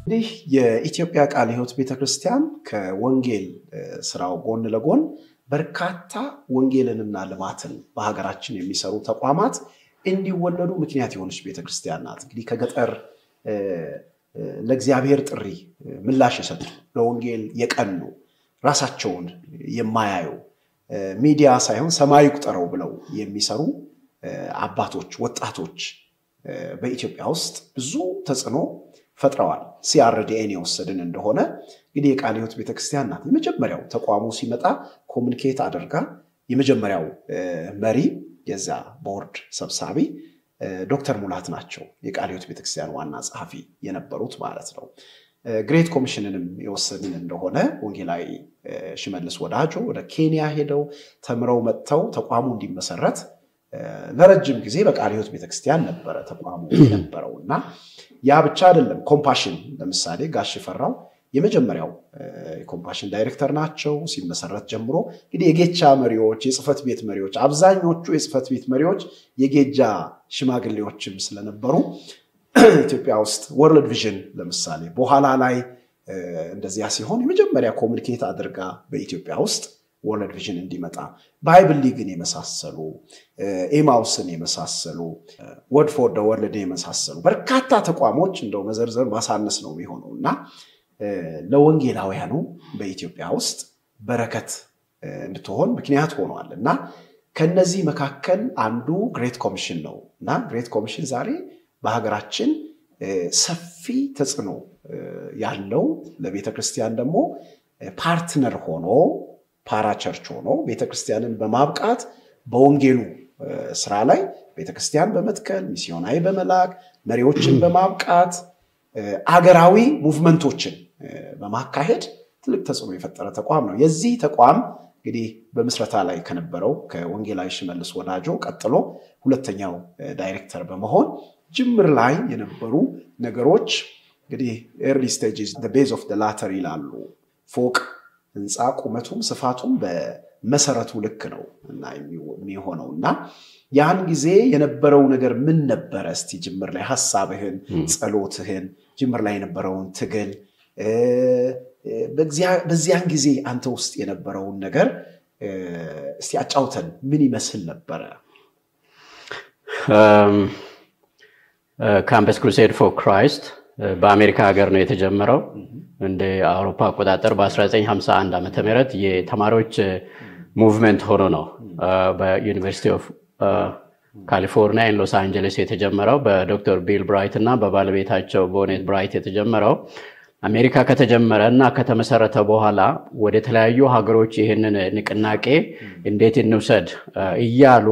እንግዲህ የኢትዮጵያ ቃለ ሕይወት ቤተክርስቲያን ከወንጌል ስራው ጎን ለጎን በርካታ ወንጌልንና ልማትን በሀገራችን የሚሰሩ ተቋማት እንዲወለዱ ምክንያት የሆነች ቤተክርስቲያን ናት። እንግዲህ ከገጠር ለእግዚአብሔር ጥሪ ምላሽ የሰጡ ለወንጌል የቀኑ ራሳቸውን የማያዩ ሚዲያ ሳይሆን ሰማይ ቁጠረው ብለው የሚሰሩ አባቶች፣ ወጣቶች በኢትዮጵያ ውስጥ ብዙ ተጽዕኖ ፈጥረዋል። ሲአርዲኤን የወሰድን እንደሆነ እንግዲህ የቃለ ሕይወት ቤተክርስቲያን ናት። የመጀመሪያው ተቋሙ ሲመጣ ኮሚኒኬት አድርጋ የመጀመሪያው መሪ የዛ ቦርድ ሰብሳቢ ዶክተር ሙላት ናቸው። የቃለ ሕይወት ቤተክርስቲያን ዋና ጸሐፊ የነበሩት ማለት ነው። ግሬት ኮሚሽንንም የወሰድን እንደሆነ ወንጌላዊ ሽመልስ ወዳጆ ወደ ኬንያ ሄደው ተምረው መጥተው ተቋሙ እንዲመሰረት ለረጅም ጊዜ በቃለ ሕይወት ቤተክርስቲያን ነበረ ተቋሙ የነበረው እና ያ ብቻ አይደለም። ኮምፓሽን ለምሳሌ ጋሽ ፈራው የመጀመሪያው የኮምፓሽን ዳይሬክተር ናቸው። ሲመሰረት ጀምሮ እንግዲህ የጌቻ መሪዎች፣ የጽህፈት ቤት መሪዎች አብዛኞቹ የጽህፈት ቤት መሪዎች የጌጃ ሽማግሌዎችም ስለነበሩ ኢትዮጵያ ውስጥ ወርልድ ቪዥን ለምሳሌ በኋላ ላይ እንደዚያ ሲሆን የመጀመሪያ ኮሚኒኬት አድርጋ በኢትዮጵያ ውስጥ ወርልድ ቪዥን እንዲመጣ ባይብል ሊግን የመሳሰሉ ኤማውስን የመሳሰሉ ወርድ ፎር ደ ወርልድ የመሳሰሉ በርካታ ተቋሞች እንደው መዘርዘር ማሳነስ ነው የሚሆነው እና ለወንጌላውያኑ በኢትዮጵያ ውስጥ በረከት እንድትሆን ምክንያት ሆኗል እና ከነዚህ መካከል አንዱ ግሬት ኮሚሽን ነው እና ግሬት ኮሚሽን ዛሬ በሀገራችን ሰፊ ተጽዕኖ ያለው ለቤተ ክርስቲያን ደግሞ ፓርትነር ሆኖ ፓራቸርች ሆኖ ቤተክርስቲያንን በማብቃት በወንጌሉ ስራ ላይ ቤተክርስቲያን በመትከል ሚስዮናዊ በመላክ መሪዎችን በማብቃት አገራዊ ሙቭመንቶችን በማካሄድ ትልቅ ተጽዕኖ የፈጠረ ተቋም ነው። የዚህ ተቋም እንግዲህ በምስረታ ላይ ከነበረው ከወንጌላዊ ሽመልስ ወዳጆ ቀጥሎ ሁለተኛው ዳይሬክተር በመሆን ጅምር ላይ የነበሩ ነገሮች እንግዲህ ኤርሊ ስቴጅስ ቤዝ ኦፍ ላተር ይላሉ ፎቅ ህንፃ ቁመቱም ስፋቱም በመሰረቱ ልክ ነው እና የሚሆነው እና ያን ጊዜ የነበረው ነገር ምን ነበረ? እስቲ ጅምር ላይ ሀሳብህን፣ ጸሎትህን፣ ጅምር ላይ የነበረውን ትግል በዚያን ጊዜ አንተ ውስጥ የነበረውን ነገር እስቲ አጫውተን። ምን ይመስል ነበረ? ካምፐስ ክሩሴድ ፎር ክራይስት በአሜሪካ ሀገር ነው የተጀመረው። እንደ አውሮፓ አቆጣጠር በ1951 ዓ ም የተማሪዎች ሙቭመንት ሆኖ ነው በዩኒቨርሲቲ ኦፍ ካሊፎርኒያ ኢን ሎስ አንጀለስ የተጀመረው በዶክተር ቢል ብራይት እና በባለቤታቸው ቦኔት ብራይት የተጀመረው አሜሪካ ከተጀመረ እና ከተመሰረተ በኋላ ወደ ተለያዩ ሀገሮች ይህንን ንቅናቄ እንዴት እንውሰድ እያሉ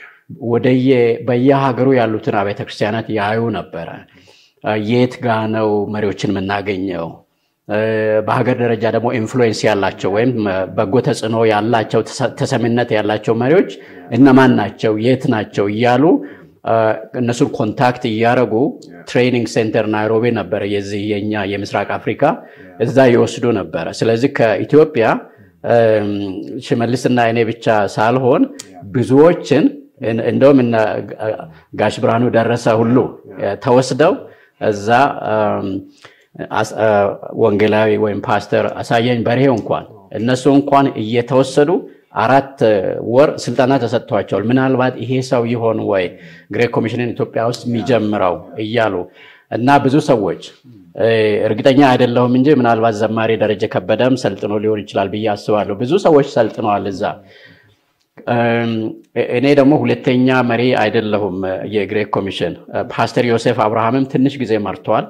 በየሀገሩ ያሉትን አብያተ ክርስቲያናት ያዩ ነበረ። የት ጋ ነው መሪዎችን የምናገኘው? በሀገር ደረጃ ደግሞ ኢንፍሉዌንስ ያላቸው ወይም በጎ ተጽዕኖ ያላቸው ተሰሚነት ያላቸው መሪዎች እነማን ናቸው? የት ናቸው? እያሉ እነሱን ኮንታክት እያደረጉ ትሬኒንግ ሴንተር ናይሮቢ ነበረ የዚህ የኛ የምስራቅ አፍሪካ እዛ ይወስዱ ነበረ። ስለዚህ ከኢትዮጵያ ሽመልስና እኔ ብቻ ሳልሆን ብዙዎችን እንደውም ጋሽ ብርሃኑ ደረሰ ሁሉ ተወስደው እዛ ወንጌላዊ ወይም ፓስተር አሳየኝ በርሄው እንኳን እነሱ እንኳን እየተወሰዱ አራት ወር ስልጠና ተሰጥቷቸዋል። ምናልባት ይሄ ሰው ይሆን ወይ ግሬት ኮሚሽንን ኢትዮጵያ ውስጥ የሚጀምረው እያሉ እና ብዙ ሰዎች እርግጠኛ አይደለሁም እንጂ ምናልባት ዘማሪ ደረጀ ከበደም ሰልጥኖ ሊሆን ይችላል ብዬ አስባለሁ። ብዙ ሰዎች ሰልጥነዋል እዛ። እኔ ደግሞ ሁለተኛ መሪ አይደለሁም የግሬት ኮሚሽን። ፓስተር ዮሴፍ አብርሃምም ትንሽ ጊዜ መርቷል።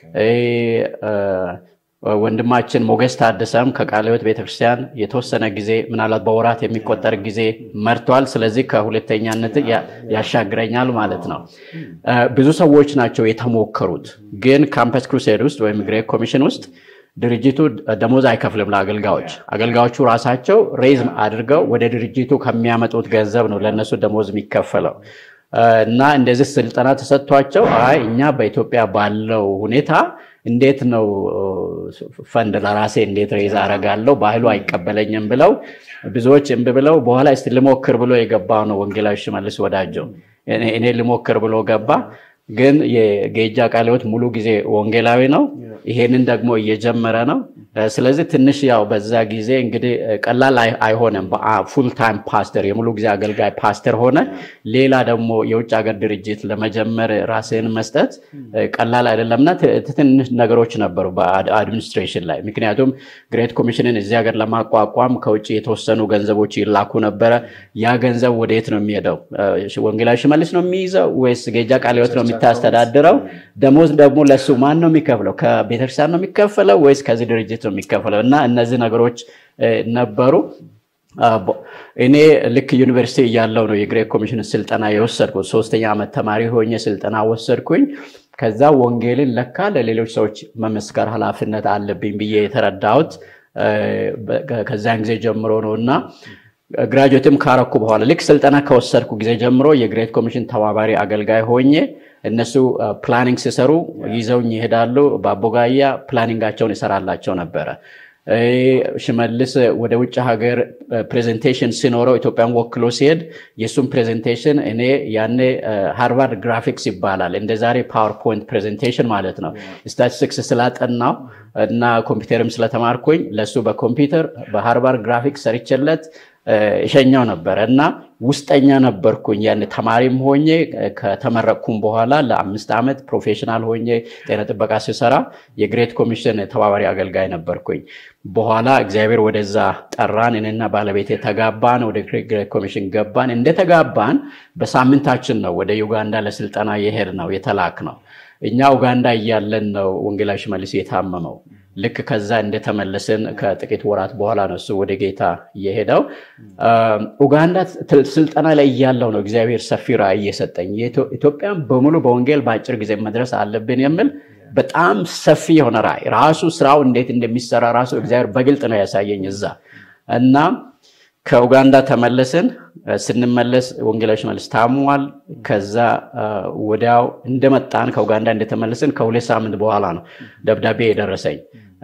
ወንድማችን ሞገስ ታደሰም ከቃለ ሕይወት ቤተክርስቲያን የተወሰነ ጊዜ ምናልባት በወራት የሚቆጠር ጊዜ መርቷል። ስለዚህ ከሁለተኛነት ያሻግረኛል ማለት ነው። ብዙ ሰዎች ናቸው የተሞከሩት። ግን ካምፐስ ክሩሴድ ውስጥ ወይም ግሬት ኮሚሽን ውስጥ ድርጅቱ ደሞዝ አይከፍልም ለአገልጋዮች። አገልጋዮቹ ራሳቸው ሬዝ አድርገው ወደ ድርጅቱ ከሚያመጡት ገንዘብ ነው ለእነሱ ደሞዝ የሚከፈለው እና እንደዚህ ስልጠና ተሰጥቷቸው አይ እኛ በኢትዮጵያ ባለው ሁኔታ እንዴት ነው ፈንድ ለራሴ እንዴት ሬዝ አረጋለሁ ባህሉ አይቀበለኝም ብለው ብዙዎች እምቢ ብለው በኋላ እስቲ ልሞክር ብሎ የገባ ነው ወንጌላዊ ሽመልስ ወዳጀው። እኔ ልሞክር ብሎ ገባ። ግን የጌጃ ቃለ ሕይወት ሙሉ ጊዜ ወንጌላዊ ነው። ይሄንን ደግሞ እየጀመረ ነው። ስለዚህ ትንሽ ያው በዛ ጊዜ እንግዲህ ቀላል አይሆንም። ፉል ታይም ፓስተር የሙሉ ጊዜ አገልጋይ ፓስተር ሆነ ሌላ ደግሞ የውጭ ሀገር ድርጅት ለመጀመር ራስን መስጠት ቀላል አይደለምና ትንሽ ነገሮች ነበሩ በአድሚኒስትሬሽን ላይ። ምክንያቱም ግሬት ኮሚሽንን እዚህ ሀገር ለማቋቋም ከውጭ የተወሰኑ ገንዘቦች ይላኩ ነበረ። ያ ገንዘብ ወደየት ነው የሚሄደው? ወንጌላዊ ሽመልስ ነው የሚይዘው ወይስ ጌጃ ቃለ ሕይወት ነው የምታስተዳድረው? ደሞዝ ደግሞ ለሱ ማን ነው የሚከፍለው? ከቤተክርስቲያን ነው የሚከፈለው ወይስ ከዚህ ድርጅት ነው የሚከፈለው? እና እነዚህ ነገሮች ነበሩ። እኔ ልክ ዩኒቨርሲቲ እያለው ነው የግሬት ኮሚሽን ስልጠና የወሰድኩት። ሶስተኛ ዓመት ተማሪ ሆኜ ስልጠና ወሰድኩኝ። ከዛ ወንጌልን ለካ ለሌሎች ሰዎች መመስከር ኃላፊነት አለብኝ ብዬ የተረዳሁት ከዚያን ጊዜ ጀምሮ ነው እና ግራጁዌትም ካረኩ በኋላ ልክ ስልጠና ከወሰድኩ ጊዜ ጀምሮ የግሬት ኮሚሽን ተባባሪ አገልጋይ ሆኜ እነሱ ፕላኒንግ ሲሰሩ ይዘውኝ ይሄዳሉ። በአቦጋያ ፕላኒንጋቸውን ይሰራላቸው ነበረ። ሽመልስ ወደ ውጭ ሀገር ፕሬዘንቴሽን ሲኖረው ኢትዮጵያን ወክሎ ሲሄድ የእሱም ፕሬዘንቴሽን እኔ ያኔ ሃርቫርድ ግራፊክስ ይባላል እንደ ዛሬ ፓወርፖይንት ፕሬዘንቴሽን ማለት ነው። ስታቲስቲክስ ስላጠናው እና ኮምፒውተርም ስለተማርኩኝ ለእሱ በኮምፒውተር በሃርቫርድ ግራፊክስ ሰርቼለት እሸኛው ነበረ እና ውስጠኛ ነበርኩኝ። ያን ተማሪም ሆኜ ከተመረቅኩም በኋላ ለአምስት ዓመት ፕሮፌሽናል ሆኜ ጤና ጥበቃ ስሰራ የግሬት ኮሚሽን ተባባሪ አገልጋይ ነበርኩኝ። በኋላ እግዚአብሔር ወደዛ ጠራን። እኔና ባለቤቴ ተጋባን፣ ወደ ግሬት ኮሚሽን ገባን። እንደተጋባን በሳምንታችን ነው ወደ ዩጋንዳ ለስልጠና የሄድ ነው የተላክ ነው። እኛ ኡጋንዳ እያለን ነው ወንጌላዊ ሽመልስ የታመመው። ልክ ከዛ እንደተመለስን ከጥቂት ወራት በኋላ ነው እሱ ወደ ጌታ እየሄደው። ኡጋንዳ ስልጠና ላይ እያለው ነው እግዚአብሔር ሰፊ ራእይ እየሰጠኝ ኢትዮጵያን በሙሉ በወንጌል በአጭር ጊዜ መድረስ አለብን የሚል በጣም ሰፊ የሆነ ራእይ ራሱ ስራው እንዴት እንደሚሰራ ራሱ እግዚአብሔር በግልጥ ነው ያሳየኝ እዛ እና ከኡጋንዳ ተመለስን። ስንመለስ ወንጌላዊ ሽመልስ ታሟል። ከዛ ወዲያው እንደመጣን ከኡጋንዳ እንደተመለስን ከሁለት ሳምንት በኋላ ነው ደብዳቤ የደረሰኝ።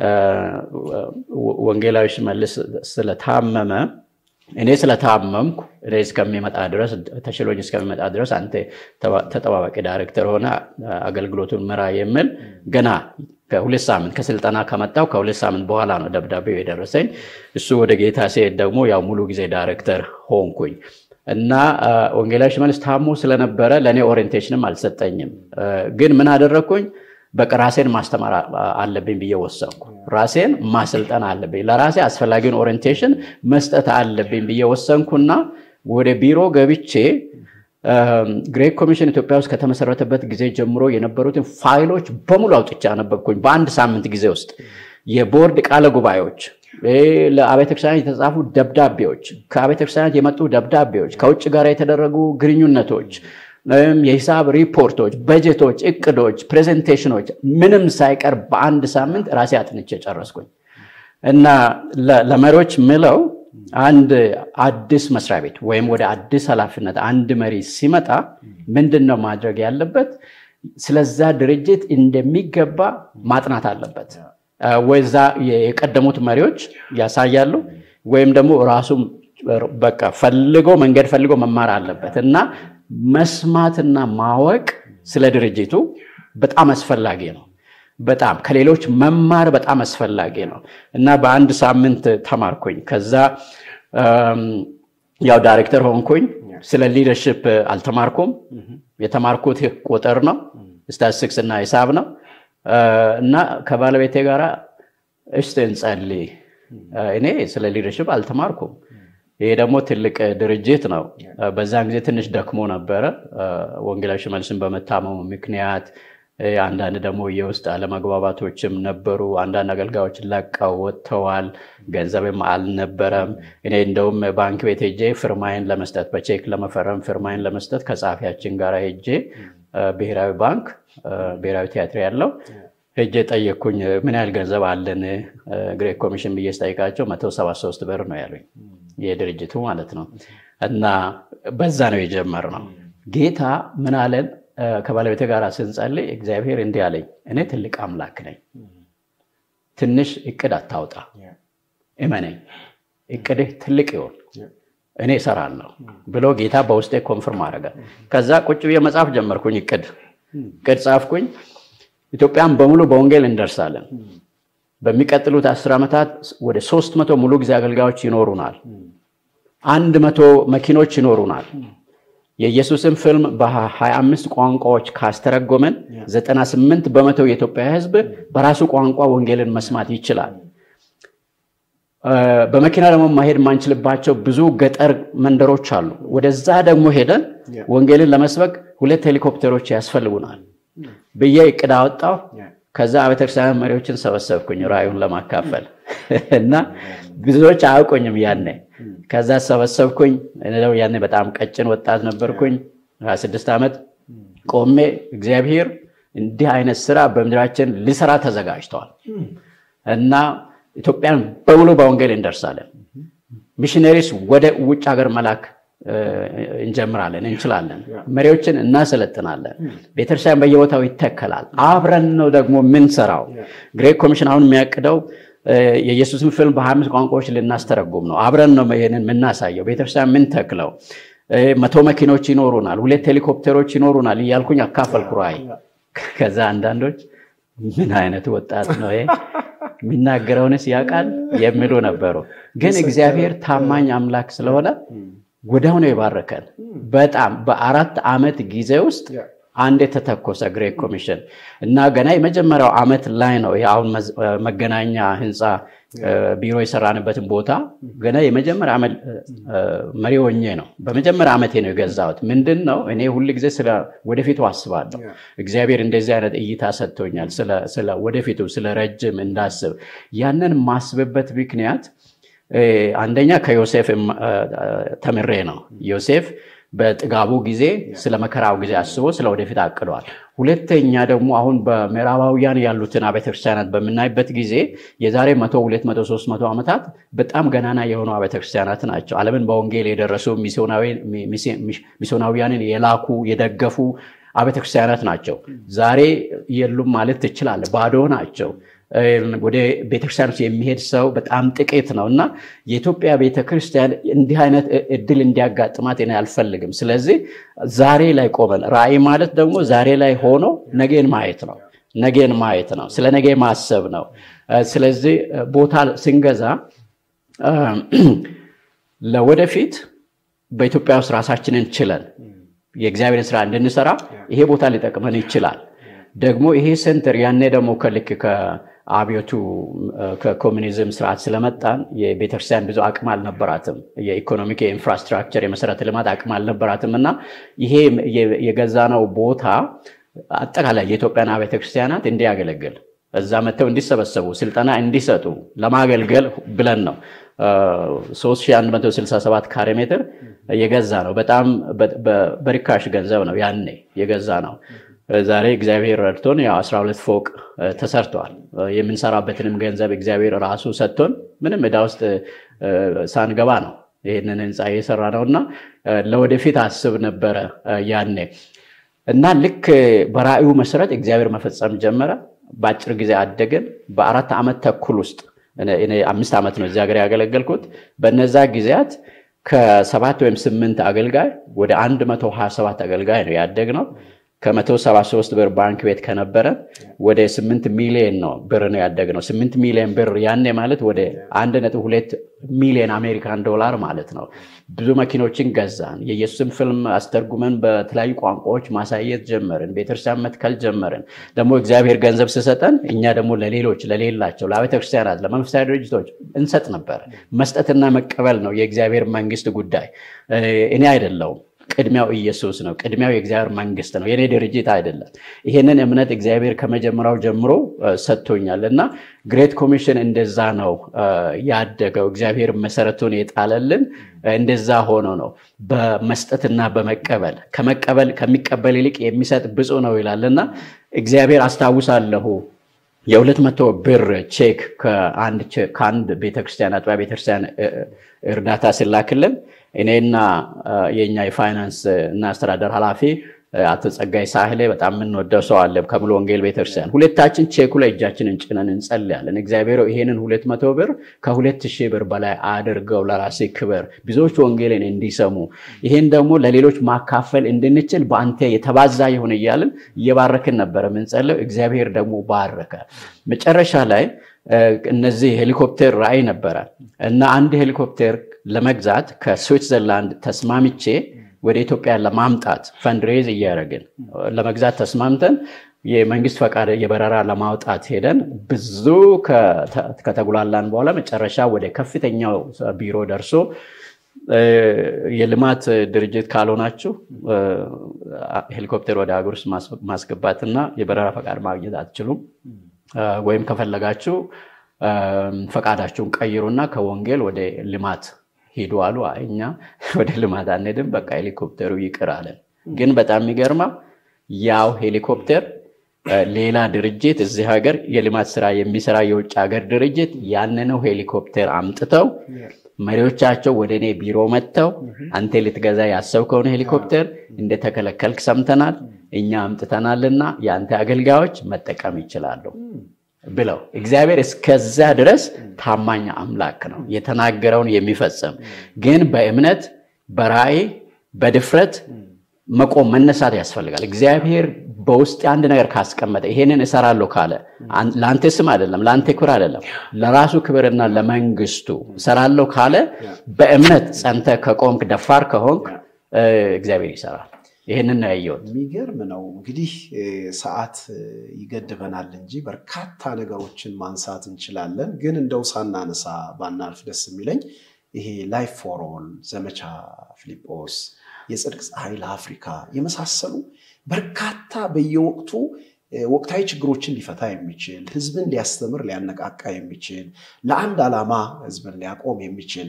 ወንጌላዊ ሽመልስ ስለታመመ እኔ ስለታመምኩ እኔ እስከሚመጣ ድረስ ተሽሎኝ እስከሚመጣ ድረስ አንተ ተጠባባቂ ዳይሬክተር ሆነ አገልግሎቱን ምራ የሚል ገና ከሁለት ሳምንት ከስልጠና ከመጣው ከሁለት ሳምንት በኋላ ነው ደብዳቤው የደረሰኝ። እሱ ወደ ጌታ ሲሄድ ደግሞ ያው ሙሉ ጊዜ ዳይሬክተር ሆንኩኝ እና ወንጌላዊ ሽመልስ ታሞ ስለነበረ ለእኔ ኦሪየንቴሽንም አልሰጠኝም። ግን ምን አደረግኩኝ? በቃ ራሴን ማስተማር አለብኝ ብዬ ወሰንኩ። ራሴን ማሰልጠን አለብኝ፣ ለራሴ አስፈላጊውን ኦሪየንቴሽን መስጠት አለብኝ ብዬ ወሰንኩና ወደ ቢሮ ገብቼ ግሬት ኮሚሽን ኢትዮጵያ ውስጥ ከተመሰረተበት ጊዜ ጀምሮ የነበሩትን ፋይሎች በሙሉ አውጥቼ አነበብኩኝ። በአንድ ሳምንት ጊዜ ውስጥ የቦርድ ቃለ ጉባኤዎች፣ ለአብያተ ክርስቲያናት የተጻፉ ደብዳቤዎች፣ ከአብያተ ክርስቲያናት የመጡ ደብዳቤዎች፣ ከውጭ ጋር የተደረጉ ግንኙነቶች፣ የሂሳብ ሪፖርቶች፣ በጀቶች፣ እቅዶች፣ ፕሬዘንቴሽኖች ምንም ሳይቀር በአንድ ሳምንት ራሴ አጥንቼ ጨረስኩኝ እና ለመሪዎች ምለው አንድ አዲስ መስሪያ ቤት ወይም ወደ አዲስ ኃላፊነት አንድ መሪ ሲመጣ ምንድን ነው ማድረግ ያለበት? ስለዛ ድርጅት እንደሚገባ ማጥናት አለበት። ወይዛ የቀደሙት መሪዎች ያሳያሉ፣ ወይም ደግሞ ራሱ በቃ ፈልጎ መንገድ ፈልጎ መማር አለበት እና መስማትና ማወቅ ስለ ድርጅቱ በጣም አስፈላጊ ነው። በጣም ከሌሎች መማር በጣም አስፈላጊ ነው እና በአንድ ሳምንት ተማርኩኝ። ከዛ ያው ዳይሬክተር ሆንኩኝ። ስለ ሊደርሽፕ አልተማርኩም። የተማርኩት ቁጥር ነው፣ ስታቲስቲክስ እና ሂሳብ ነው እና ከባለቤቴ ጋር እስቲ እንጸልይ። እኔ ስለ ሊደርሽፕ አልተማርኩም። ይሄ ደግሞ ትልቅ ድርጅት ነው። በዛን ጊዜ ትንሽ ደክሞ ነበረ ወንጌላዊ ሽመልስን በመታመሙ ምክንያት አንዳንድ ደግሞ የውስጥ አለመግባባቶችም ነበሩ። አንዳንድ አገልጋዮች ለቀው ወጥተዋል። ገንዘብም አልነበረም። እኔ እንደውም ባንክ ቤት ሄጄ ፍርማይን ለመስጠት በቼክ ለመፈረም ፍርማይን ለመስጠት ከጸሐፊያችን ጋር ሄጄ ብሔራዊ ባንክ ብሔራዊ ቲያትር ያለው ሄጄ ጠየቅኩኝ። ምን ያህል ገንዘብ አለን ግሬት ኮሚሽን ብዬ ስጠይቃቸው መቶ ሰባ ሶስት ብር ነው ያሉኝ የድርጅቱ ማለት ነው። እና በዛ ነው የጀመርነው። ጌታ ምን አለን? ከባለቤቴ ጋር ስንጸልይ እግዚአብሔር እንዲህ አለኝ፣ እኔ ትልቅ አምላክ ነኝ፣ ትንሽ እቅድ አታውጣ፣ እመነኝ፣ እቅድህ ትልቅ ይሆን፣ እኔ እሰራለሁ ብሎ ጌታ በውስጤ ኮንፍርም አደረገ። ከዛ ቁጭ ብዬ መጽሐፍ ጀመርኩኝ እቅድ ቅድ ጻፍኩኝ። ኢትዮጵያን በሙሉ በወንጌል እንደርሳለን። በሚቀጥሉት አስር ዓመታት ወደ ሶስት መቶ ሙሉ ጊዜ አገልጋዮች ይኖሩናል። አንድ መቶ መኪኖች ይኖሩናል። የኢየሱስን ፊልም በ25 ቋንቋዎች ካስተረጎመን 98 በመቶ የኢትዮጵያ ሕዝብ በራሱ ቋንቋ ወንጌልን መስማት ይችላል። በመኪና ደግሞ ማሄድ የማንችልባቸው ብዙ ገጠር መንደሮች አሉ። ወደዛ ደግሞ ሄደን ወንጌልን ለመስበክ ሁለት ሄሊኮፕተሮች ያስፈልጉናል ብዬ እቅድ አወጣሁ። ከዛ ቤተክርስቲያን መሪዎችን ሰበሰብኩኝ ራእዩን ለማካፈል እና ብዙዎች አያውቁኝም ያኔ። ከዛ ሰበሰብኩኝ። ያኔ በጣም ቀጭን ወጣት ነበርኩኝ፣ 26 ዓመት ቆሜ እግዚአብሔር እንዲህ አይነት ስራ በምድራችን ሊሰራ ተዘጋጅተዋል እና ኢትዮጵያን በሙሉ በወንጌል እንደርሳለን። ሚሽነሪስ ወደ ውጭ ሀገር መላክ እንጀምራለን፣ እንችላለን። መሪዎችን እናሰለጥናለን። ቤተክርስቲያን በየቦታው ይተከላል። አብረን ነው ደግሞ የምንሰራው። ግሬት ኮሚሽን አሁን የሚያቅደው የኢየሱስን ፊልም በ25 ቋንቋዎች ልናስተረጉም ነው። አብረን ነው ይሄንን የምናሳየው። ቤተክርስቲያን ምን ተክለው መቶ መኪኖች ይኖሩናል፣ ሁለት ሄሊኮፕተሮች ይኖሩናል እያልኩኝ አካፈልኩ ራእይ። ከዛ አንዳንዶች ምን አይነት ወጣት ነው ይሄ የሚናገረውንስ ያውቃል የሚሉ ነበሩ። ግን እግዚአብሔር ታማኝ አምላክ ስለሆነ ወዲያው ነው የባረከን። በጣም በአራት ዓመት ጊዜ ውስጥ አንድ የተተኮሰ ግሬት ኮሚሽን እና ገና የመጀመሪያው ዓመት ላይ ነው አሁን መገናኛ ህንፃ ቢሮ የሰራንበትን ቦታ ገና የመጀመሪያ ዓመት መሪ ሆኜ ነው በመጀመሪያ ዓመቴ ነው የገዛሁት። ምንድን ነው እኔ ሁል ጊዜ ስለ ወደፊቱ አስባለሁ። እግዚአብሔር እንደዚህ አይነት እይታ ሰጥቶኛል። ስለ ወደፊቱ ስለ ረጅም እንዳስብ ያንን ማስብበት ምክንያት አንደኛ ከዮሴፍ ተምሬ ነው። ዮሴፍ በጥጋቡ ጊዜ ስለ መከራው ጊዜ አስቦ ስለ ወደፊት አቅዷል። ሁለተኛ ደግሞ አሁን በምዕራባውያን ያሉትን አብያተ ክርስቲያናት በምናይበት ጊዜ የዛሬ መቶ ሁለት መቶ ሶስት መቶ ዓመታት በጣም ገናና የሆኑ አብያተ ክርስቲያናት ናቸው። ዓለምን በወንጌል የደረሱ ሚስዮናውያንን የላኩ የደገፉ አብያተ ክርስቲያናት ናቸው። ዛሬ የሉም ማለት ትችላለህ። ባዶ ናቸው። ወደ ቤተክርስቲያን ውስጥ የሚሄድ ሰው በጣም ጥቂት ነው እና የኢትዮጵያ ቤተክርስቲያን እንዲህ አይነት እድል እንዲያጋጥማት እኔ አልፈልግም። ስለዚህ ዛሬ ላይ ቆመን ራእይ ማለት ደግሞ ዛሬ ላይ ሆኖ ነገን ማየት ነው። ነገን ማየት ነው። ስለ ነገ ማሰብ ነው። ስለዚህ ቦታ ስንገዛ ለወደፊት በኢትዮጵያ ውስጥ ራሳችንን ችለን የእግዚአብሔርን ስራ እንድንሰራ ይሄ ቦታ ሊጠቅመን ይችላል። ደግሞ ይሄ ሴንተር ያኔ ደግሞ ከልክ ከአብዮቱ ከኮሚኒዝም ስርዓት ስለመጣን የቤተክርስቲያን ብዙ አቅም አልነበራትም። የኢኮኖሚክ የኢንፍራስትራክቸር የመሰረተ ልማት አቅም አልነበራትም እና ይሄ የገዛነው ቦታ አጠቃላይ የኢትዮጵያን አብያተ ክርስቲያናት እንዲያገለግል እዛ መጥተው እንዲሰበሰቡ ስልጠና እንዲሰጡ ለማገልገል ብለን ነው 3167 ካሬ ሜትር የገዛ ነው። በጣም በርካሽ ገንዘብ ነው ያኔ የገዛ ነው። ዛሬ እግዚአብሔር ረድቶን ያው 12 ፎቅ ተሰርተዋል። የምንሰራበትንም ገንዘብ እግዚአብሔር ራሱ ሰጥቶን ምንም ዕዳ ውስጥ ሳንገባ ነው ይህንን ህንፃ የሰራ ነው እና ለወደፊት አስብ ነበረ ያኔ እና ልክ በራእዩ መሰረት እግዚአብሔር መፈጸም ጀመረ። በአጭር ጊዜ አደግን። በአራት ዓመት ተኩል ውስጥ አምስት ዓመት ነው እዚህ ሀገር ያገለገልኩት። በነዛ ጊዜያት ከሰባት ወይም ስምንት አገልጋይ ወደ አንድ መቶ ሀያ ሰባት አገልጋይ ነው ያደግነው። ከ173 ብር ባንክ ቤት ከነበረ ወደ 8 ሚሊዮን ነው ብር ነው ያደግነው። 8 ሚሊዮን ብር ያኔ ማለት ወደ 1.2 ሚሊዮን አሜሪካን ዶላር ማለት ነው። ብዙ መኪኖችን ገዛን። የኢየሱስን ፊልም አስተርጉመን በተለያዩ ቋንቋዎች ማሳየት ጀመርን። ቤተክርስቲያን መትከል ጀመርን። ደግሞ እግዚአብሔር ገንዘብ ስሰጠን እኛ ደግሞ ለሌሎች ለሌላቸው ለአብያተ ክርስቲያናት ለመንፈሳዊ ድርጅቶች እንሰጥ ነበር። መስጠትና መቀበል ነው የእግዚአብሔር መንግስት ጉዳይ፣ እኔ አይደለውም። ቅድሚያው ኢየሱስ ነው። ቅድሚያው የእግዚአብሔር መንግስት ነው፣ የኔ ድርጅት አይደለም። ይሄንን እምነት እግዚአብሔር ከመጀመሪያው ጀምሮ ሰጥቶኛል እና ግሬት ኮሚሽን እንደዛ ነው ያደገው። እግዚአብሔር መሰረቱን የጣለልን እንደዛ ሆኖ ነው፣ በመስጠትና በመቀበል ከመቀበል ከሚቀበል ይልቅ የሚሰጥ ብፁዕ ነው ይላል እና እግዚአብሔር አስታውሳለሁ የሁለት መቶ ብር ቼክ ከአንድ ቤተክርስቲያን አጥቢያ ቤተክርስቲያን እርዳታ ስላክልን እኔና የኛ የፋይናንስ እና አስተዳደር ኃላፊ አቶ ጸጋይ ሳህሌ በጣም የምንወደው ሰው አለ ከሙሉ ወንጌል ቤተክርስቲያን። ሁለታችን ቼኩ ላይ እጃችንን ጭነን እንጸልያለን። እግዚአብሔር ይሄንን ሁለት መቶ ብር ከሁለት ሺህ ብር በላይ አድርገው ለራሴ ክብር ብዙዎች ወንጌልን እንዲሰሙ ይሄን ደግሞ ለሌሎች ማካፈል እንድንችል በአንተ የተባዛ ይሁን እያልን እየባረክን ነበረ የምንጸልየው። እግዚአብሔር ደግሞ ባረከ። መጨረሻ ላይ እነዚህ ሄሊኮፕተር ራዕይ ነበረ እና አንድ ሄሊኮፕተር ለመግዛት ከስዊትዘርላንድ ተስማምቼ ወደ ኢትዮጵያ ለማምጣት ፈንድሬዝ እያደረግን ለመግዛት ተስማምተን የመንግስት ፈቃድ የበረራ ለማውጣት ሄደን ብዙ ከተጉላላን በኋላ መጨረሻ ወደ ከፍተኛው ቢሮ ደርሶ የልማት ድርጅት ካልሆናችሁ ሄሊኮፕተር ወደ ሀገር ውስጥ ማስገባትና የበረራ ፈቃድ ማግኘት አትችሉም፣ ወይም ከፈለጋችሁ ፈቃዳችሁን ቀይሩና ከወንጌል ወደ ልማት ሂዱ አሉ። እኛ ወደ ልማት አንሄድም፣ በቃ ሄሊኮፕተሩ ይቅር አለን። ግን በጣም የሚገርመው ያው ሄሊኮፕተር ሌላ ድርጅት እዚህ ሀገር የልማት ስራ የሚሰራ የውጭ ሀገር ድርጅት ያንነው ሄሊኮፕተር አምጥተው መሪዎቻቸው ወደ እኔ ቢሮ መጥተው አንተ ልትገዛ ያሰብከውን ሄሊኮፕተር እንደተከለከልክ ሰምተናል፣ እኛ አምጥተናልና የአንተ አገልጋዮች መጠቀም ይችላሉ ብለው እግዚአብሔር እስከዛ ድረስ ታማኝ አምላክ ነው፣ የተናገረውን የሚፈጽም ግን በእምነት በራእይ በድፍረት መቆም መነሳት ያስፈልጋል። እግዚአብሔር በውስጥ አንድ ነገር ካስቀመጠ ይሄንን እሰራለሁ ካለ ለአንተ ስም አይደለም፣ ለአንተ ክብር አይደለም፣ ለራሱ ክብርና ለመንግስቱ እሰራለሁ ካለ በእምነት ጸንተ ከቆምክ ደፋር ከሆንክ እግዚአብሔር ይሰራል። ይህንን ነው ያየሁት። የሚገርም ነው። እንግዲህ ሰዓት ይገድበናል እንጂ በርካታ ነገሮችን ማንሳት እንችላለን። ግን እንደው ሳናነሳ ባናልፍ ደስ የሚለኝ ይሄ ላይፍ ፎር ኦል ዘመቻ ፊልጶስ የጽድቅ ፀሐይ ለአፍሪካ የመሳሰሉ በርካታ በየወቅቱ ወቅታዊ ችግሮችን ሊፈታ የሚችል ህዝብን ሊያስተምር ሊያነቃቃ የሚችል ለአንድ ዓላማ ህዝብን ሊያቆም የሚችል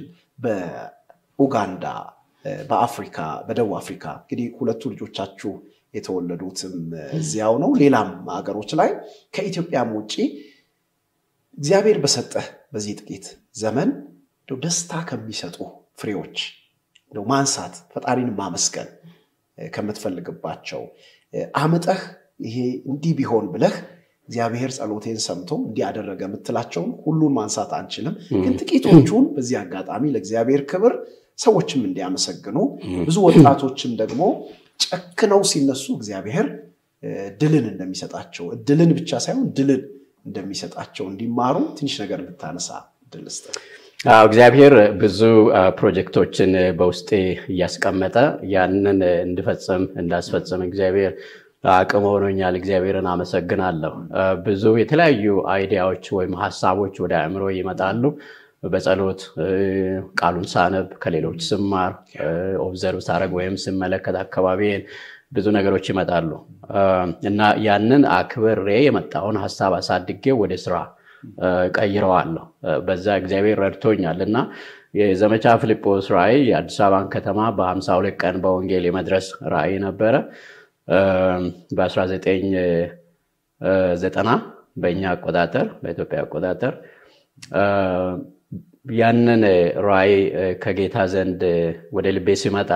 በኡጋንዳ፣ በአፍሪካ፣ በደቡብ አፍሪካ እንግዲህ ሁለቱ ልጆቻችሁ የተወለዱትም እዚያው ነው። ሌላም ሀገሮች ላይ ከኢትዮጵያም ውጭ እግዚአብሔር በሰጠህ በዚህ ጥቂት ዘመን ደስታ ከሚሰጡ ፍሬዎች እንደው ማንሳት ፈጣሪን ማመስገን ከምትፈልግባቸው አምጠህ ይሄ እንዲህ ቢሆን ብለህ እግዚአብሔር ጸሎቴን ሰምቶ እንዲያደረገ የምትላቸውን ሁሉን ማንሳት አንችልም፣ ግን ጥቂቶቹን በዚህ አጋጣሚ ለእግዚአብሔር ክብር ሰዎችም እንዲያመሰግኑ ብዙ ወጣቶችም ደግሞ ጨክነው ሲነሱ እግዚአብሔር ድልን እንደሚሰጣቸው እድልን ብቻ ሳይሆን ድልን እንደሚሰጣቸው እንዲማሩ ትንሽ ነገር እንድታነሳ ድል ስጥ። እግዚአብሔር ብዙ ፕሮጀክቶችን በውስጤ እያስቀመጠ ያንን እንድፈጽም እንዳስፈጽም እግዚአብሔር አቅም ሆኖኛል። እግዚአብሔርን አመሰግናለሁ። ብዙ የተለያዩ አይዲያዎች ወይም ሀሳቦች ወደ አእምሮ ይመጣሉ። በጸሎት ቃሉን ሳነብ፣ ከሌሎች ስማር፣ ኦብዘርቭ ሳረግ ወይም ስመለከት አካባቢን ብዙ ነገሮች ይመጣሉ እና ያንን አክብሬ የመጣውን ሀሳብ አሳድጌ ወደ ስራ ቀይረዋለሁ። በዛ እግዚአብሔር ረድቶኛል እና የዘመቻ ፊልጶስ ራእይ የአዲስ አበባን ከተማ በሀምሳ ሁለት ቀን በወንጌል የመድረስ ራእይ ነበረ። በ1990 በእኛ አቆጣጠር በኢትዮጵያ አቆጣጠር ያንን ራእይ ከጌታ ዘንድ ወደ ልቤ ሲመጣ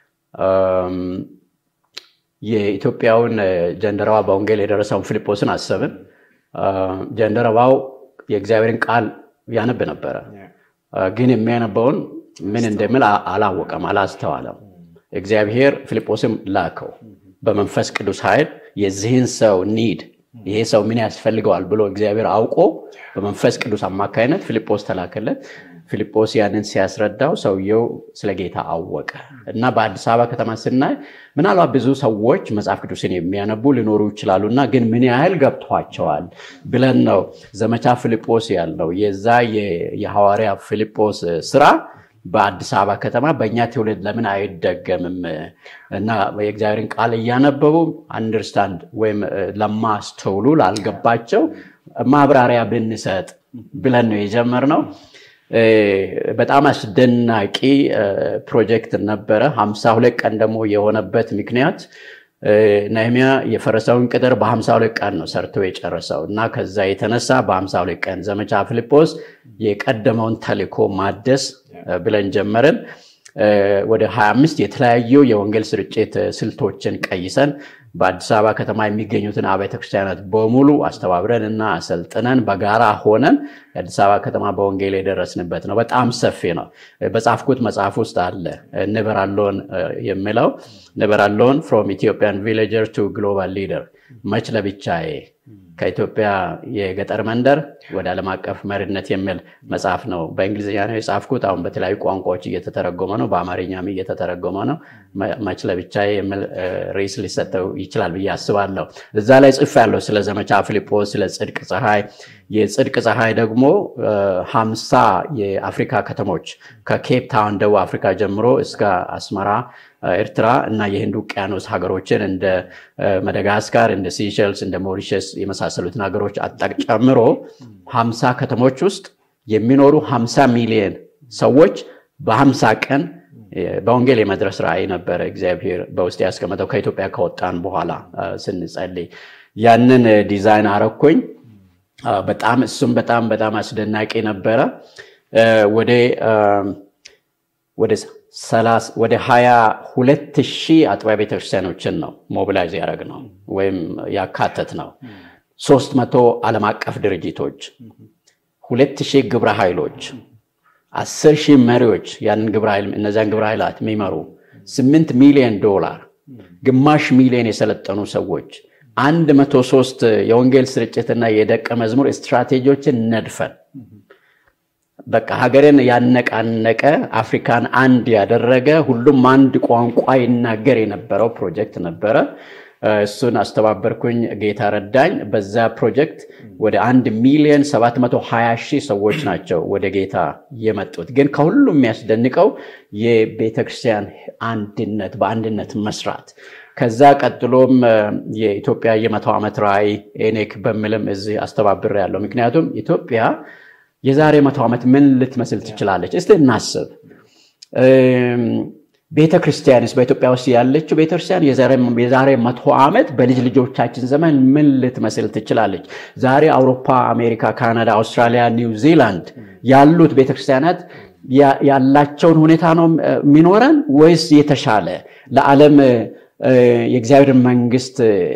የኢትዮጵያውን ጀንደረባ በወንጌል የደረሰውን ፊልጶስን አሰብን። ጀንደረባው የእግዚአብሔርን ቃል ያነብ ነበረ፣ ግን የሚያነበውን ምን እንደሚል አላወቀም፣ አላስተዋለም። እግዚአብሔር ፊልጶስም ላከው በመንፈስ ቅዱስ ኃይል የዚህን ሰው ኒድ ይሄ ሰው ምን ያስፈልገዋል ብሎ እግዚአብሔር አውቆ በመንፈስ ቅዱስ አማካይነት ፊልጶስ ተላከለት። ፊልጶስ ያንን ሲያስረዳው ሰውየው ስለ ጌታ አወቀ እና በአዲስ አበባ ከተማ ስናይ ምናልባት ብዙ ሰዎች መጽሐፍ ቅዱስን የሚያነቡ ሊኖሩ ይችላሉ እና ግን ምን ያህል ገብቷቸዋል ብለን ነው ዘመቻ ፊልጶስ ያለው የዛ የሐዋርያ ፊልጶስ ስራ በአዲስ አበባ ከተማ በእኛ ትውልድ ለምን አይደገምም እና የእግዚአብሔርን ቃል እያነበቡ አንደርስታንድ ወይም ለማስተውሉ ላልገባቸው ማብራሪያ ብንሰጥ ብለን ነው የጀመርነው። በጣም አስደናቂ ፕሮጀክት ነበረ። ሀምሳ ሁለት ቀን ደግሞ የሆነበት ምክንያት ነህሚያ የፈረሰውን ቅጥር በሀምሳ ሁለት ቀን ነው ሰርቶ የጨረሰው እና ከዛ የተነሳ በሀምሳ ሁለት ቀን ዘመቻ ፊልጶስ የቀደመውን ተልእኮ ማደስ ብለን ጀመርን። ወደ 25 የተለያዩ የወንጌል ስርጭት ስልቶችን ቀይሰን በአዲስ አበባ ከተማ የሚገኙትን አብያተ ክርስቲያናት በሙሉ አስተባብረን እና አሰልጥነን በጋራ ሆነን የአዲስ አበባ ከተማ በወንጌል የደረስንበት ነው። በጣም ሰፊ ነው። በጻፍኩት መጽሐፍ ውስጥ አለ ኔቨር አሎን የሚለው ኔቨር አሎን ፍሮም ኢትዮጵያን ቪሌጀር ቱ ግሎባል ሊደር መች ለብቻዬ ከኢትዮጵያ የገጠር መንደር ወደ ዓለም አቀፍ መሪነት የሚል መጽሐፍ ነው። በእንግሊዝኛ ነው የጻፍኩት። አሁን በተለያዩ ቋንቋዎች እየተተረጎመ ነው። በአማርኛም እየተተረጎመ ነው። መች ለብቻዬ የሚል ርዕስ ሊሰጠው ይችላል ብዬ አስባለሁ። እዛ ላይ ጽፌያለሁ ስለ ዘመቻ ፊልጶስ፣ ስለ ጽድቅ ፀሐይ። የጽድቅ ፀሐይ ደግሞ ሀምሳ የአፍሪካ ከተሞች ከኬፕ ታውን ደቡብ አፍሪካ ጀምሮ እስከ አስመራ ኤርትራ እና የህንድ ውቅያኖስ ሀገሮችን እንደ መደጋስካር፣ እንደ ሲሸልስ፣ እንደ ሞሪሸስ የመሳሰሉትን ሀገሮች ጨምሮ ሀምሳ ከተሞች ውስጥ የሚኖሩ ሀምሳ ሚሊዮን ሰዎች በሀምሳ ቀን በወንጌል የመድረስ ራዕይ ነበረ እግዚአብሔር በውስጥ ያስቀመጠው ከኢትዮጵያ ከወጣን በኋላ ስንጸልይ ያንን ዲዛይን አረኩኝ። በጣም እሱም በጣም በጣም አስደናቂ ነበረ። ወደ ወደ ሀያ ሁለት ሺህ አጥቢያ ቤተክርስቲያኖችን ነው ሞቢላይዝ ያደረግ ነው ወይም ያካተት ነው። ሶስት መቶ ዓለም አቀፍ ድርጅቶች፣ ሁለት ሺህ ግብረ ኃይሎች፣ አስር ሺህ መሪዎች ያንን ግብረ ኃይል እነዚያን ግብረ ኃይላት የሚመሩ ስምንት ሚሊዮን ዶላር፣ ግማሽ ሚሊዮን የሰለጠኑ ሰዎች አንድ መቶ ሶስት የወንጌል ስርጭትና የደቀ መዝሙር ስትራቴጂዎችን ነድፈን በቃ ሀገርን ያነቃነቀ አፍሪካን አንድ ያደረገ ሁሉም አንድ ቋንቋ ይናገር የነበረው ፕሮጀክት ነበረ። እሱን አስተባበርኩኝ። ጌታ ረዳኝ። በዛ ፕሮጀክት ወደ አንድ ሚሊዮን 720 ሺህ ሰዎች ናቸው ወደ ጌታ የመጡት። ግን ከሁሉም የሚያስደንቀው የቤተክርስቲያን አንድነት፣ በአንድነት መስራት ከዛ ቀጥሎም የኢትዮጵያ የመቶ ዓመት ራዕይ ኤኔክ በሚልም እዚህ አስተባብር ያለው ምክንያቱም ኢትዮጵያ የዛሬ መቶ ዓመት ምን ልትመስል ትችላለች? እስቲ እናስብ። ቤተ ክርስቲያንስ በኢትዮጵያ ውስጥ ያለችው ቤተክርስቲያን የዛሬ መቶ ዓመት በልጅ ልጆቻችን ዘመን ምን ልትመስል ትችላለች? ዛሬ አውሮፓ፣ አሜሪካ፣ ካናዳ፣ አውስትራሊያ፣ ኒው ዚላንድ ያሉት ቤተክርስቲያናት ያላቸውን ሁኔታ ነው የሚኖረን ወይስ የተሻለ ለዓለም የእግዚአብሔር መንግስት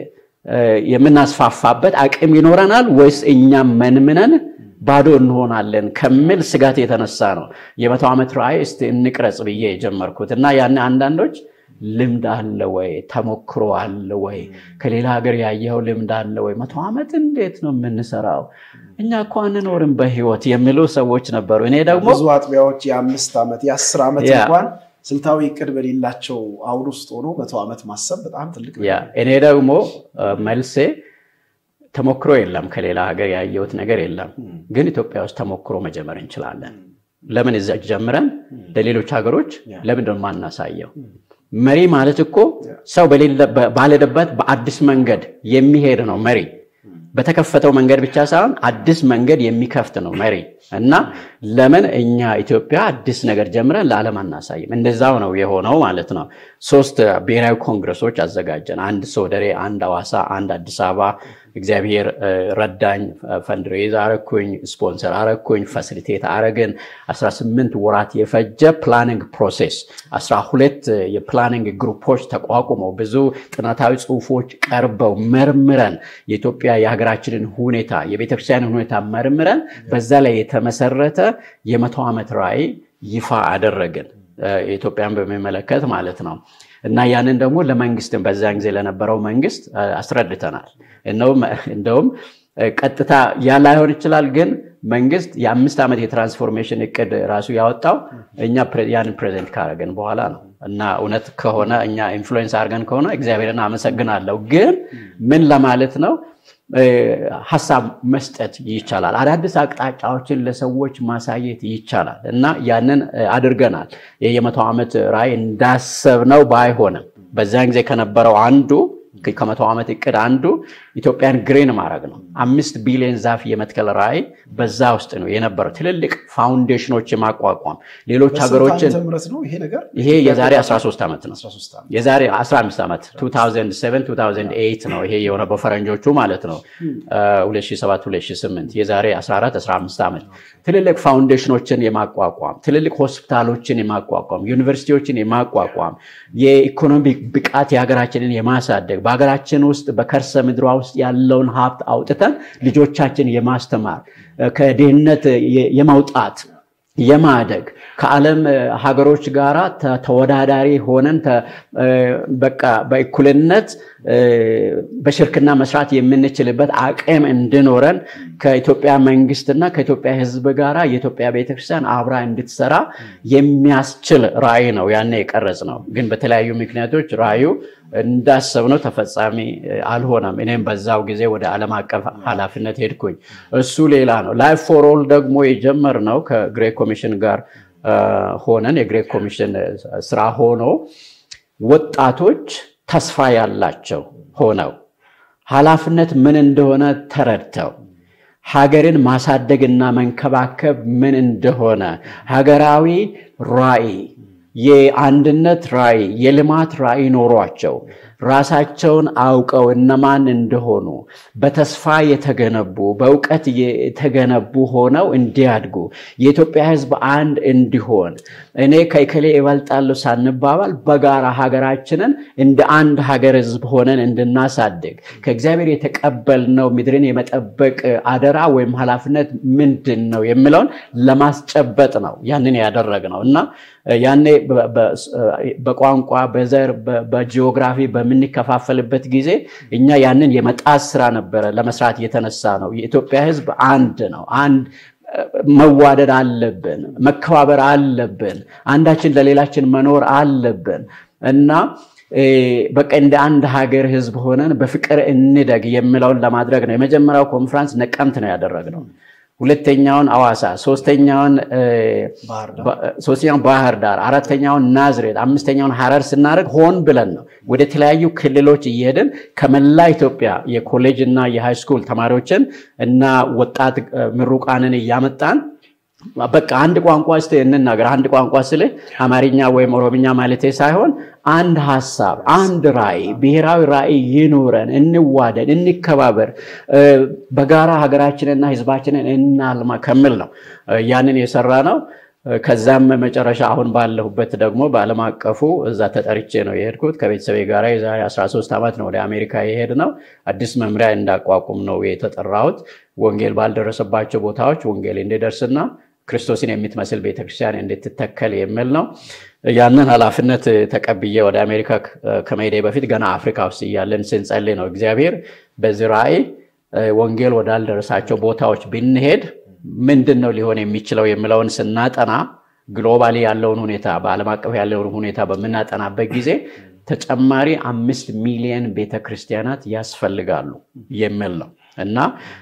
የምናስፋፋበት አቅም ይኖረናል ወይስ እኛም መንምነን ባዶ እንሆናለን ከሚል ስጋት የተነሳ ነው የመቶ ዓመት ራዕይ እስቲ እንቅረጽ ብዬ የጀመርኩት እና ያን አንዳንዶች ልምድ አለ ወይ ተሞክሮ አለ ወይ ከሌላ ሀገር ያየኸው ልምድ አለ ወይ መቶ ዓመት እንዴት ነው የምንሰራው እኛ እኮ አንኖርም በህይወት የሚሉ ሰዎች ነበሩ እኔ ደግሞ ብዙ አጥቢያዎች የአምስት ዓመት የአስር ዓመት እንኳን ስልታዊ እቅድ በሌላቸው አውድ ውስጥ ሆኖ መቶ ዓመት ማሰብ በጣም ትልቅ እኔ ደግሞ መልሴ ተሞክሮ የለም ከሌላ ሀገር ያየሁት ነገር የለም ግን ኢትዮጵያ ውስጥ ተሞክሮ መጀመር እንችላለን ለምን እዛ ጀምረን ለሌሎች ሀገሮች ለምን ደግሞ ማናሳየው መሪ ማለት እኮ ሰው ባለደበት በአዲስ መንገድ የሚሄድ ነው መሪ በተከፈተው መንገድ ብቻ ሳይሆን አዲስ መንገድ የሚከፍት ነው መሪ እና ለምን እኛ ኢትዮጵያ አዲስ ነገር ጀምረን ለዓለም አናሳይም እንደዛው ነው የሆነው ማለት ነው ሶስት ብሔራዊ ኮንግረሶች አዘጋጀን አንድ ሶደሬ አንድ አዋሳ አንድ አዲስ አበባ እግዚአብሔር ረዳኝ ፈንድሬዝ አረኩኝ ስፖንሰር አረኩኝ ፋሲሊቴት አረግን 18 ወራት የፈጀ ፕላኒንግ ፕሮሴስ 12 የፕላኒንግ ግሩፖች ተቋቁመው ብዙ ጥናታዊ ጽሁፎች ቀርበው መርምረን የኢትዮጵያ የሀገራችንን ሁኔታ የቤተክርስቲያንን ሁኔታ መርምረን በዛ ላይ የተመሰረተ የመቶ ዓመት ራዕይ ይፋ አደረግን ኢትዮጵያን በሚመለከት ማለት ነው እና ያንን ደግሞ ለመንግስትም በዛን ጊዜ ለነበረው መንግስት አስረድተናል እንደውም ቀጥታ ያ ላይሆን ይችላል ግን መንግስት የአምስት ዓመት የትራንስፎርሜሽን እቅድ ራሱ ያወጣው እኛ ያንን ፕሬዘንት ካረገን በኋላ ነው እና እውነት ከሆነ እኛ ኢንፍሉዌንስ አድርገን ከሆነ እግዚአብሔርን አመሰግናለሁ ግን ምን ለማለት ነው ሀሳብ መስጠት ይቻላል አዳዲስ አቅጣጫዎችን ለሰዎች ማሳየት ይቻላል እና ያንን አድርገናል የመቶ ዓመት ራይ እንዳሰብነው ባይሆንም በዚያን ጊዜ ከነበረው አንዱ ከመቶ ዓመት እቅድ አንዱ ኢትዮጵያን ግሬን ማድረግ ነው። አምስት ቢሊዮን ዛፍ የመትከል ራዕይ በዛ ውስጥ ነው የነበረው። ትልልቅ ፋውንዴሽኖች የማቋቋም ሌሎች ሀገሮችን ይሄ የዛሬ 13 ዓመት ነው። የዛሬ 15 ዓመት 2007 2008 ነው ይሄ የሆነ በፈረንጆቹ ማለት ነው 2007 2008 የዛሬ 14 15 ዓመት ትልልቅ ፋውንዴሽኖችን የማቋቋም ትልልቅ ሆስፒታሎችን የማቋቋም ዩኒቨርሲቲዎችን የማቋቋም የኢኮኖሚ ብቃት የሀገራችንን የማሳደግ በሀገራችን ውስጥ በከርሰ ምድሯ ውስጥ ያለውን ሀብት አውጥተን ልጆቻችን የማስተማር ከድህነት የማውጣት የማደግ ከዓለም ሀገሮች ጋር ተወዳዳሪ ሆነን በቃ በእኩልነት በሽርክና መስራት የምንችልበት አቅም እንዲኖረን ከኢትዮጵያ መንግስትና ከኢትዮጵያ ሕዝብ ጋር የኢትዮጵያ ቤተክርስቲያን አብራ እንድትሰራ የሚያስችል ራዕይ ነው ያኔ የቀረጽ ነው። ግን በተለያዩ ምክንያቶች ራዕዩ እንዳሰብነው ተፈጻሚ አልሆነም። እኔም በዛው ጊዜ ወደ ዓለም አቀፍ ኃላፊነት ሄድኩኝ። እሱ ሌላ ነው። ላይፍ ፎር ኦል ደግሞ የጀመርነው ከግሬክ ኮሚሽን ጋር ሆነን የግሬክ ኮሚሽን ስራ ሆኖ ወጣቶች ተስፋ ያላቸው ሆነው ኃላፊነት ምን እንደሆነ ተረድተው ሀገርን ማሳደግና መንከባከብ ምን እንደሆነ ሀገራዊ ራዕይ የአንድነት ራዕይ የልማት ራዕይ ኖሯቸው ራሳቸውን አውቀው እነማን እንደሆኑ በተስፋ የተገነቡ በእውቀት የተገነቡ ሆነው እንዲያድጉ የኢትዮጵያ ሕዝብ አንድ እንዲሆን እኔ ከእከሌ እበልጣለሁ ሳንባባል በጋራ ሀገራችንን እንደ አንድ ሀገር ሕዝብ ሆነን እንድናሳድግ ከእግዚአብሔር የተቀበልነው ምድርን የመጠበቅ አደራ ወይም ኃላፊነት ምንድን ነው የሚለውን ለማስጨበጥ ነው ያንን ያደረግነው እና ያኔ በቋንቋ በዘር በጂኦግራፊ በምንከፋፈልበት ጊዜ እኛ ያንን የመጣስ ስራ ነበረ ለመስራት የተነሳ ነው። የኢትዮጵያ ህዝብ አንድ ነው። አንድ መዋደድ አለብን፣ መከባበር አለብን፣ አንዳችን ለሌላችን መኖር አለብን እና በቃ እንደ አንድ ሀገር ህዝብ ሆነን በፍቅር እንደግ የሚለውን ለማድረግ ነው። የመጀመሪያው ኮንፍራንስ ነቀምት ነው ያደረግነው። ሁለተኛውን አዋሳ፣ ሶስተኛውን ባህር ዳር፣ አራተኛውን ናዝሬት፣ አምስተኛውን ሀረር ስናደርግ ሆን ብለን ነው ወደ ተለያዩ ክልሎች እየሄድን ከመላ ኢትዮጵያ የኮሌጅ እና የሃይስኩል ተማሪዎችን እና ወጣት ምሩቃንን እያመጣን በቃ አንድ ቋንቋ ስ እንናገር። አንድ ቋንቋ ስልህ አማርኛ ወይም ኦሮምኛ ማለቴ ሳይሆን አንድ ሀሳብ፣ አንድ ራዕይ፣ ብሔራዊ ራዕይ ይኑረን፣ እንዋደድ፣ እንከባበር፣ በጋራ ሀገራችንና ህዝባችንን እናልማ ከሚል ነው ያንን የሰራ ነው። ከዛም መጨረሻ አሁን ባለሁበት ደግሞ በዓለም አቀፉ እዛ ተጠርቼ ነው የሄድኩት ከቤተሰቤ ጋር የዛሬ 13 ዓመት ነው ወደ አሜሪካ የሄድ ነው። አዲስ መምሪያ እንዳቋቁም ነው የተጠራሁት። ወንጌል ባልደረሰባቸው ቦታዎች ወንጌል እንዲደርስና ክርስቶስን የምትመስል ቤተክርስቲያን እንድትተከል የሚል ነው። ያንን ኃላፊነት ተቀብዬ ወደ አሜሪካ ከመሄዴ በፊት ገና አፍሪካ ውስጥ እያለን ስንጸልይ ነው እግዚአብሔር በዚህ ራእይ ወንጌል ወዳልደረሳቸው ቦታዎች ብንሄድ ምንድን ነው ሊሆን የሚችለው የሚለውን ስናጠና ግሎባሊ ያለውን ሁኔታ በዓለም አቀፍ ያለውን ሁኔታ በምናጠናበት ጊዜ ተጨማሪ አምስት ሚሊየን ቤተክርስቲያናት ያስፈልጋሉ የሚል ነው እና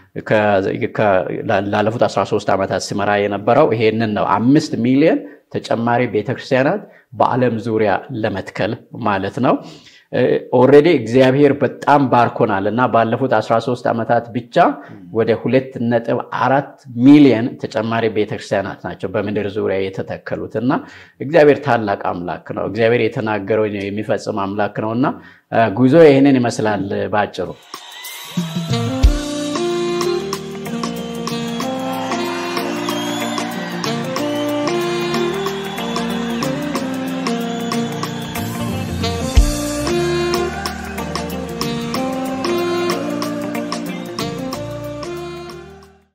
ላለፉት 13 ዓመታት ሲመራ የነበረው ይሄንን ነው። አምስት ሚሊዮን ተጨማሪ ቤተክርስቲያናት በዓለም ዙሪያ ለመትከል ማለት ነው። ኦልሬዲ እግዚአብሔር በጣም ባርኮናል እና ባለፉት 13 ዓመታት ብቻ ወደ ሁለት ነጥብ አራት ሚሊዮን ተጨማሪ ቤተክርስቲያናት ናቸው በምድር ዙሪያ የተተከሉት እና እግዚአብሔር ታላቅ አምላክ ነው። እግዚአብሔር የተናገረው የሚፈጽም አምላክ ነው እና ጉዞ ይህንን ይመስላል ባጭሩ።